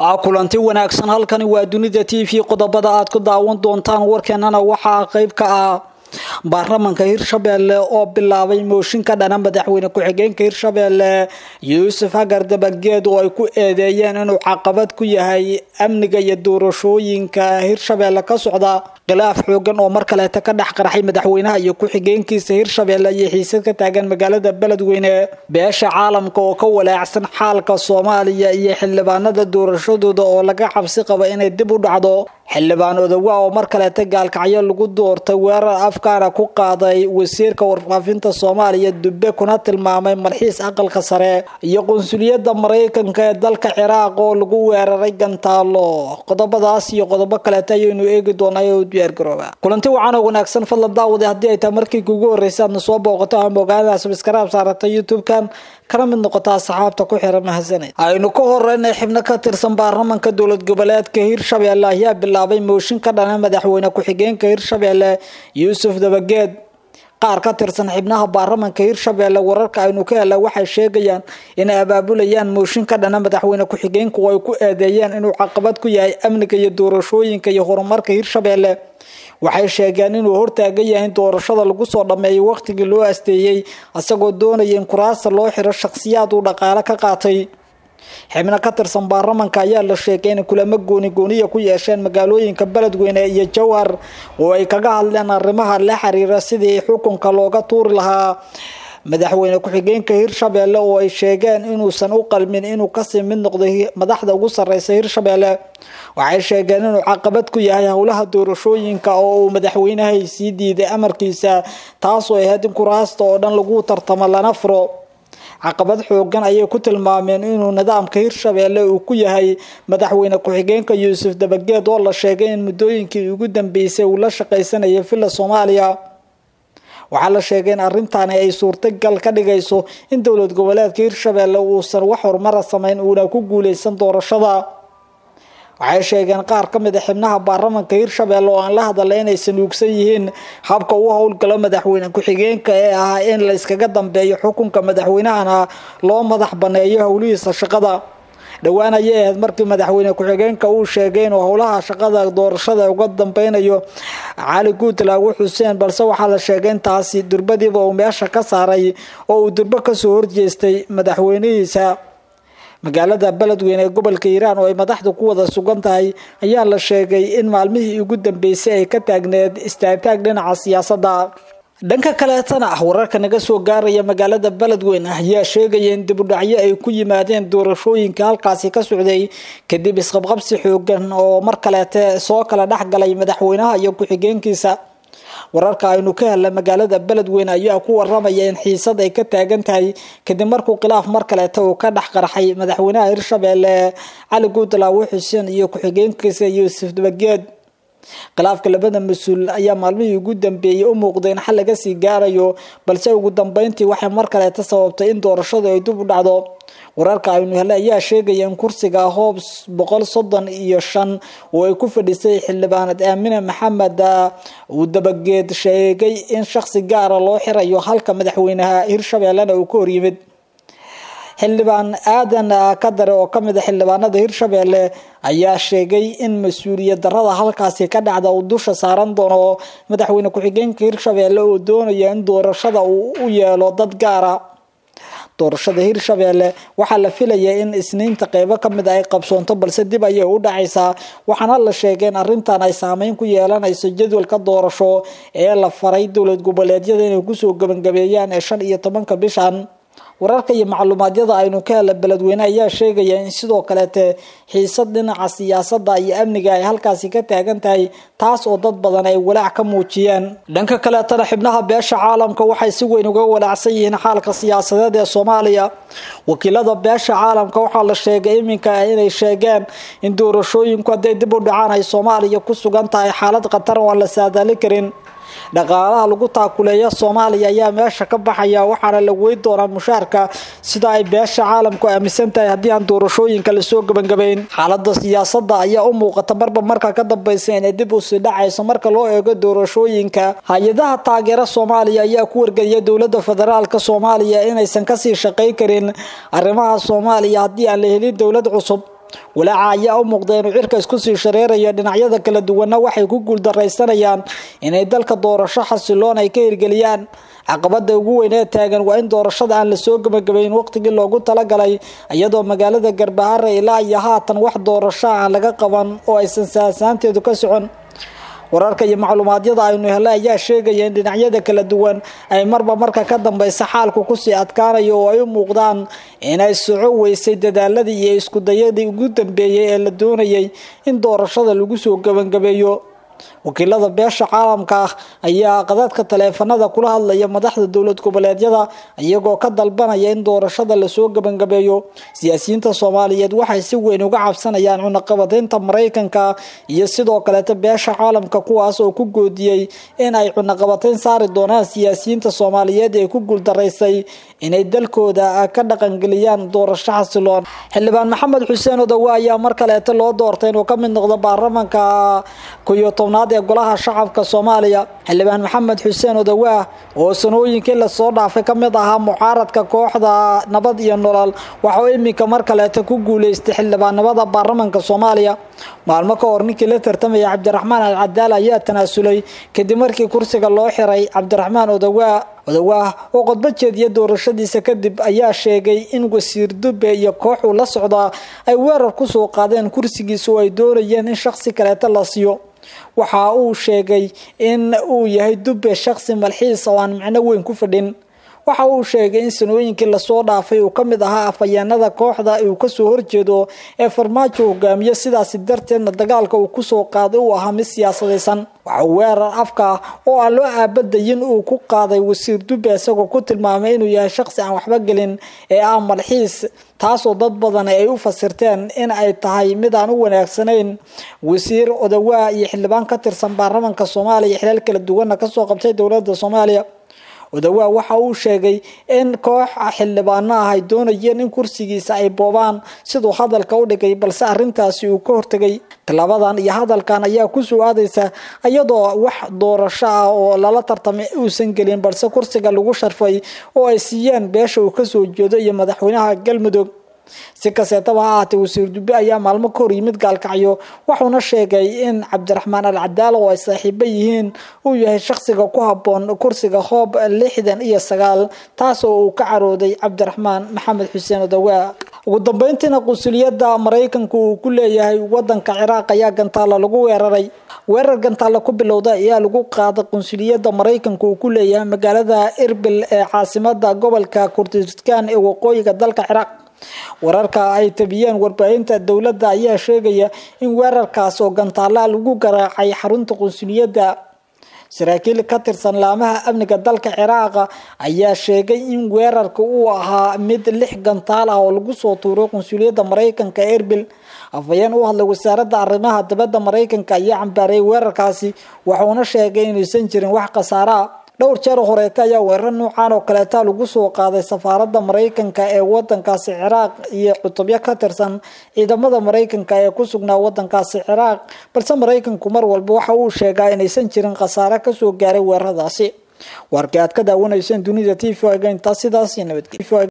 kulanti wanaagsan halkani waa dunida t v qodobada aad ku daawan doontaan warkeenana waxaa qeyb ka ah baarlamanka hirshabelle oo bilaabay mooshin ka dhana madaxweyne ku-xigeenka hirshabelle yuusuf hagar dabageed oo ay ku eedeeyeen inuu caqabad ku yahay amniga iyo doorashooyinka hirshabelle ka socda khilaaf xoogan oo mar kaleeta ka dhex qarxay madaxweynaha iyo ku-xigeenkiisa hirshabelle iyo xiisad ka taagan magaalada beledweyne beesha caalamka oo ka walaacsan xaalka soomaaliya iyo xildhibaanada doorashadooda oo laga cabsi qaba inay dib u dhacdo xildhibaan odowa oo mar kaleeta gaalkacyo lagu doortay weerar afkaana ku qaaday wasiirka warfaafinta soomaaliya dube kuna tilmaamay malxiis aqalka sare iyo qunsuliyadda maraykanka ee dalka ciraaq oo lagu weeraray gantaalo qodobadaas iyo qodobo kaleeta ayaynu eegi doonaa oo diyaargarooba kulanti wacan oo wanaagsan fadlan daawade haddii ay tahay markii kugu horreysay aadna soo booqato ama ogaada sabskaraab saarata youtube-kan kana mid noqotaa saxaabta ku xiran mahadsaned aynu ka horeynay xibno ka tirsan baarlamanka dowlad goboleedka hirshabelle ayaa bilaabay mooshin ka dhana madaxweyne ku-xigeenka hirshabelle yuusuf dabageed qaar ka tirsan xibnaha baarlamanka hirshabelle wararka aynu ka hela waxay sheegayaan inay abaabulayaan mooshin ka dhana madaxweyne ku-xigeenka oo ay ku eedeeyeen inuu caqabad ku yahay amniga iyo doorashooyinka iyo horumarka hirshabelle waxay sheegeen inuu hortaagan yahay in doorashada lagu soo dhameeyo waqtigii loo asteeyey isagoo doonaya in kuraasta loo xiro shakhsiyaad uu dhaqaale ka qaatay xibno ka tirsan baarlamanka ayaa la sheegay inay kulamo gooni gooniya ku yeesheen magaalooyinka beledweyne iyo jowhar oo ay kaga hadleen arrimaha la xiriira sidii xukunka looga tuuri lahaa madaxweyne ku-xigeenka hirshabelle oo ay sheegeen inuusan u qalmin inuu kasii mid noqday madaxda ugu sareysa hirshabelle waxay sheegeen inuu caqabad ku yahay howlaha doorashooyinka oo uu madaxweynahay sii diiday amarkiisa taasoo ahayd in kuraasta oo dhan lagu tartamo lana furo caqabad xoogan ayay ku tilmaameen inuu nidaamka hirshabelle uu ku yahay madaxweyne ku-xigeenka yuusuf dabageed oo la sheegay in muddooyinkii ugu dambeysay uu la shaqaysanayay villa soomaaliya waxaa la sheegay in arrintaani ay suurtagal ka dhigayso in dowlad goboleedka hirshabelle uusan wax horumara sameyn uuna ku guuleysan doorashada waxay sheegeen qaar ka mid a xibnaha baarlamanka hirshabelle oo aan la hadalay inaysan uugsan yihiin habka uu howlgalo madaxweyne ku-xigeenka ee ahaa in la iskaga dambeeyo xukunka madaxweynahana loo madax baneeyo howlihiisa shaqada dhowaan ayay ahayd markii madaxweyne ku-xigeenka uu sheegay inuu howlaha shaqada doorashada uga dambeynayo cali guutlaagu xuseen balse waxaa la sheegay intaasi durbadiiba uu meesha ka saaray oo uu durbo kasoo horjeestay madaxweynihiisa magaalada beledweyne ee gobolka hiiraan oo ay madaxda ku wada sugan tahay ayaa la sheegay in maalmihii ugu dambeysay ay ka taagneed istaagtaag dhinaca siyaasadda dhanka kaleetana ah wararka naga soo gaaraya magaalada beledweyne ayaa sheegaya in dibudhacyo ay ku yimaadeen doorashooyinka halkaasi ka socday kadib isqabqabsi xoogan oo mar kaleete soo kala dhexgalay madaxweynaha iyo ku-xigeenkiisa wararka aynu ka helna magaalada beledweyne ayaa ku waramaya in xiisad ay ka taagan tahay kadib markuu khilaaf mar kaleeta uu ka dhex qarxay madaxweynaha hirshabelle cali guutlaawo xuseen iyo ku-xigeenkiisa yuusuf dabageed khilaafka labada mas-uul ayaa maalmihii ugu dambeeyey u muuqday in xal laga sii gaarayo balse ugu dambeyntii waxay mar kaleeta sababtay in doorashadu ay dib u dhacdo wararka aynu helay ayaa sheegaya in kursiga hoobs boqol soddon iyo shan oo ay ku fadhisay xildhibaanad aamine maxamed uu dabageed sheegay in shakhsi gaara loo xirayo halka madaxweynaha hirshabellena uu ka horyimid xildhibaan aadan kadare oo kamid a xildhibaanada hirshabelle ayaa sheegay in mas-uuliyad darada halkaasi ka dhacda uu dusha saaran doono madaxweyne ku-xigeenka hirshabelle oo doonaya in doorashada uu u yeelo dad gaara doorashada hirshabelle waxaa la filayay in isniinta qeybo kamid a ay qabsoonto balse dib ayay u dhacaysaa waxaana la sheegay in arrintan ay saameyn ku yeelanayso jadwalka doorasho ee la faray dowlad goboleedyada inay kusoo gabagabeeyaan ee shan iyo tobanka bishan wararka iyo macluumaadyada aynu ka hela beledweyne ayaa sheegaya in sidoo kaleete xiisad dhinaca siyaasada iyo amniga ay halkaasi ka taagan tahay taas oo dad badan ay walaac ka muujiyeen dhanka kaleetana xibnaha beesha caalamka waxay si weyn uga walaacsan yihiin xaalka siyaasadeed ee soomaaliya wakiilada beesha caalamka waxaa la sheegay iminka inay sheegeen in doorashooyinku hadday dib u dhacaan ay soomaaliya ku sugan tahay xaalad khatar oo aan la saadaali karin dhaqaalaha lagu taakuleeya soomaaliya ayaa meesha ka baxaya waxaana la weyn doonaa mushaarka sida ay beesha caalamku aaminsan tahay haddii aan doorashooyinka lasoo gebangabayn xaalada siyaasada ayaa u muuqata marba marka ka dambeysa inay dib usii dhacayso marka loo eego doorashooyinka hay-adaha taageera soomaaliya ayaa ku wargeliya dowlada federaalk soomaaliya inaysan kasii shaqeyn karin arrimaha soomaaliya haddii aan la helin dowlad cusub walaaca ayaa u muuqda inuu cirka isku sii shareerayo dhinacyada kala duwanna waxay ku guuldaraysanayaan inay dalka doorasho xasiloon ay ka hirgeliyaan caqabada ugu weyn ee taagan waa in doorashada aan lasoo gabagabayn waqtigii loogu talagalay iyadoo magaalada garbahare ilaa iyo haatan wax doorasho aan laga qaban oo aysan saasaanteedu ka socon wararka iyo macluumaadyada aynu helay ayaa sheegaya in dhinacyada kala duwan ay marba marka ka dambeysa xaalku kusii adkaanayo oo ay u muuqdaan inay soco weysay dadaaladii iyo iskudayadii ugu dambeeyey ee la doonayay in doorashada lagu soo gebangabeeyo wakiilada beesha caalamka ah ayaa qadadka taleefanada kula hadlaya madaxda dowlad goboleedyada iyagoo ka dalbanaya in doorashada lasoo gebangabeeyo siyaasiyiinta soomaaliyeed waxay si weyn uga cabsanayaan cunaqabateynta maraykanka iyo sidoo kaleeta beesha caalamka kuwaas oo ku goodiyey in ay cunaqabateyn saari doonaan siyaasiyiinta soomaaliyeed ee ku guuldaraysay inay dalkooda ka dhaqangeliyaan doorasho xasiloon xildhibaan maxamed xuseen odowe ayaa mar kaleeta loo doortay inuu ka mid noqdo baarlamanka koyo tobnaad ee golaha shacabka soomaaliya xildhibaan maxamed xuseen odawaah oo sanooyinkii lasoo dhaafay ka mid ahaa mucaaradka kooxda nabad iyo nolol waxauu iminka mar kaleeta ku guuleystay xildhibaannimada baarlamanka soomaaliya maalmo ka hor ninkii la tartamaya cabdiraxmaan alcadaal ayaa tanaasulay kadib markii kursiga loo xiray cabdiraxmaan odawaah odawaah oo qodbo jeediya doorashadiisa kadib ayaa sheegay in wasiir dube iyo koox uu la socdaa ay weerar kusoo qaadeen kursigiisa oo ay doonayeen in shaksi kaleeta la siiyo waxa uu sheegay in uu yahay dube shaksi malxiis oo aan micno weyn ku fadhin waxa uu sheegay in sanooyinkii lasoo dhaafay uu ka mid ahaa afhayeenada kooxda uu kasoo horjeedo ee farmaajo hogaamiye sidaasi darteedna dagaalka uu kusoo qaaday uu ahaa mid siyaasadaysan waxa uu weerar afka oo aan loo aabadayin uu ku qaaday wasiir dube isagoo ku tilmaamay inuu yahay shaqsi aan waxba gelin ee ah malxiis taasoo dad badan ay u fasirteen in ay tahay mid aan u wanaagsanayn wasiir odawaa iyo xildhibaan ka tirsan baarlamanka soomaaliya xilaal kala duwanna kasoo qabtay dowlada soomaaliya odawaa waxa uu sheegay in koox xildhibaano ah ay doonayeen in kursigiisa ay boobaan siduu hadalka u dhigay balse arintaasi uu ka hortegay tilaabadan iyo hadalkan ayaa kusoo aadaysa iyadoo wax doorasho ah oo lala tartamay uusan gelin balse kursiga lagu sharfay oo ay siiyeen beesha uu kasoo jeedo iyo madaxweynaha galmudug si kaseetaba ha ahaatee wasiir dube ayaa maalmo ka hor yimid gaalkacyo wuxuuna sheegay in cabdiraxmaan al cadaal oo ay saaxiibo yihiin uu yahay shaqsiga ku haboon kursiga hoob lixdan iyo sagaal taas oo uu ka carooday cabdiraxmaan maxamed xuseen odawaa ugu dambeyntiina qunsuliyadda maraykanku uu ku leeyahay wadanka ciraaq ayaa gantaalla lagu weeraray weerar gantaalla ku bilowda ayaa lagu qaaday qunsuliyadda maraykanku uu ku leeyahay magaalada erbil ee caasimada gobolka kurdistaan ee waqooyiga dalka ciraaq wararka ay tabiyeen warbaahinta dowladda ayaa sheegaya in weerarkaas oo gantaalla lagu garaacay xarunta qunsuliyadda saraakiil ka tirsan laamaha amniga dalka ciraaqa ayaa sheegay in weerarka uu ahaa mid lix gantaal ah oo lagu soo tuuray qunsuliyadda maraykanka erbil afhayeen u hadlay wasaaradda arrimaha dibadda maraykanka ayaa cambaareeyay weerarkaasi wuxuuna sheegay inuusan jirin wax khasaare ah dhowr jeer horeeta ayaa weerar nuucan oo kaleeta lagu soo qaaday safaaradda maraykanka ee wadankaasi ciraaq iyo cutubyo ka tirsan ciidamada maraykanka ee ku sugnaa wadankaasi ciraaq balse maraykanku mar walba waxa uu sheegaa inaysan jirin khasaare kasoo gaaray weeraradaasi warkii aad ka daawanayseen dunida t v intaa sidaas iyo nabadgelyo